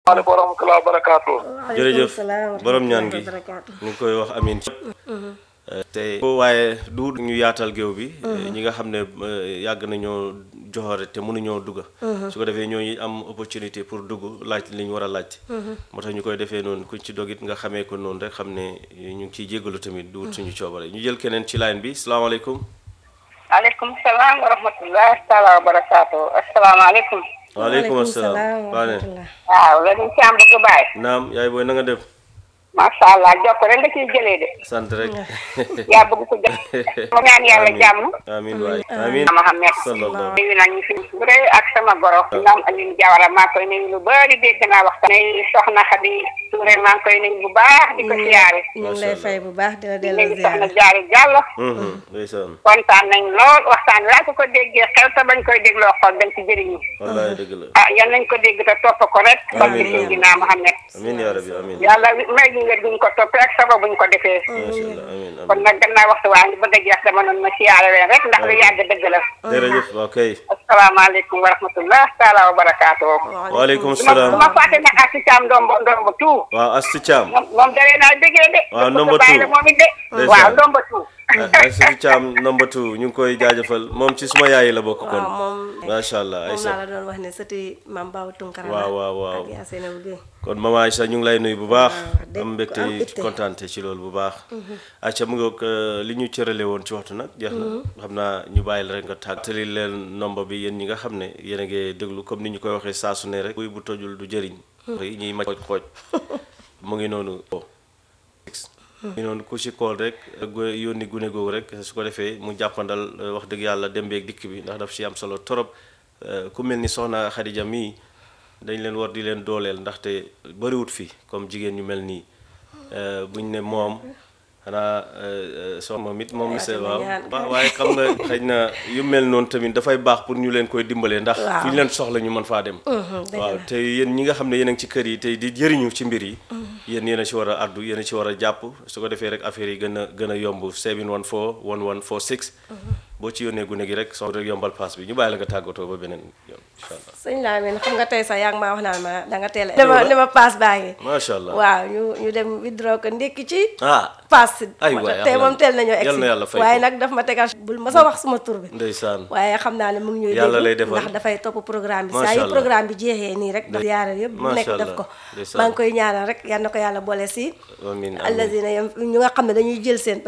maaleykum wa rahmatulah wa barakaatu. jërëjëf borom ñaan gi ñu ngi koy wax amin tey waaye du ñu yaatal géew bi ñi nga xam ne yàgg nañoo joxore te mënuñoo dugg su ko defee ñooñu am opportunité pour dugg laaj li ñu war a laaj moo tax ñu koy defee noonu kuñ ci dogit nga xamee ko noonu rek xam ne ñu ngi ciy jéggalu tamit du wut suñu coobare ñu jël keneen ci line bi salaamaaleykum aleykum salaam wa rahmatulah taala wa barakaatu asalaamaaleykum. waaleykum asalaam waane waaw la ñu ci am bëgg baay. naam yaay booy na nga def macha allah jokk rek nga ciy jëlee de. sant rek yaa bëgg ko jëm. ma ñaan yàlla jàmm. amin waay amin Mohamed. sallallahu nuyu nañ ñu fi bu rëy ak sama goro. ñoom Alioune Diawara maa ngi koy nuyu lu bëri dégg naa waxtaan. nuyu soxna Xadi Touré maa ngi koy nuyu bu baax di ko siyaare. ñu ngi lay fay bu baax di la delloo léegi soxna ziar Jaari Jàllo. ndeysaan kontaan nañ lool waxtaan laa ko ko déggee xel te bañ koy dégloo xool dañ ci jëriñu. wallaay dëgg la ah yal nañ ko dégg te topp ko rek. Amiin, barke Seydina Mohamed. amin yaa rabbi amin yàlla may ñu wér buñ ko toppee ak sabab buñ ko defee. macha allah amin kon amin nag gannaaw waxtu waa ngi bëgg a jeex dama noon ma siyaare leen rek ndax lu yàgg dëgg la. jërëjëf ok asalaamaaleykum wa rahmatullah taala wa barakaatu. waaleykum du ma du salaam ma fàtte nag ak si caam ndombo ndombo tout. waaw Astu Thiam moom moom daree naa déggee de. Waaw, bëgg ndombo bàyyi two. la moom it de. Ndeysaan. waaw ndombo tout. Astu Thiam number two ñu ngi koy jaajëfal moom ci suma yaay la bokk kon waaw moom macha allah moom laa Aïssa la doon wax ne sëti maam Baaw Tunkara la waaw waaw waaw ak yaa Seynabou Gueye kon mama Aïssa ñu ngi lay nuyu bu baax dégg am mbégte am itte. kontaante ci loolu bu baax acca mu ngoog euh, li ñu cërale woon ci waxtu nag jeex na xam naa ñu bàyyi la rek nga tàgg tëli leen nomba bi yéen ñi nga xam ne yéen a ngi déglu comme ni ñu koy waxee saa su ne rek buy bu tojul du jëriñ yi ñuy maj xooj xooj mu ngi noonu mu ngi noonu ku ci kool rek gu- yónni gune googu rek su ko defee mu jàppandal euh, wax dëgg yàlla dem beeg dikk bi ndax daf ci am solo torop euh, ku mel ni soxna Xadija mii dañ leen war di leen dooleel ndaxte bëriwut fi comme jigéen ñu mel nii euh, buñ ne moom xanaa soxna moom it moom monsieur waaw waaw waaye xam nga xëy na yu mel noonu tamit dafay baax pour ñu leen koy dimbalee ndax fu ñu leen soxla ñu mën faa dem waaw te yéen ñi nga xam ne yéen a ngi ci kër yi tey di jëriñu ci mbir yi yéen yéen a ci war a addu yéen a ci war a jàpp su ko defee rek affaire yi gën a gën a yomb 714 1146 boo ci yónnee gune gi rek soxla rek yombal paas bi ñu bàyyi la nga tàggatoo ba beneen yoon incha allah sëñ Lamine xam nga tey sax yaa ngi maa wax naan ma da nga teel a dama dama paas baa ngi macha allah waaw ñu ñu dem withdraw ko ndékki ci ah paas ay waay tey moom teel nañoo yal na yàlla egsi fay waaye ko. nag daf ma tegal bul ma sa wax suma tur bi ndeysaan waaye xam naa ne mu ngi ñuy Yàlla déglu lay defal. ndax dafay topp programme bi Macha saa yu Allah. programme bi jeexee nii rek daf yaare yëpp bu Macha nekk def Allah. ko Ndeysaan. maa ngi koy ñaanal rek yal na ko yàlla boole si amiin amiin allazina yam ñu nga xam ne dañuy jël seen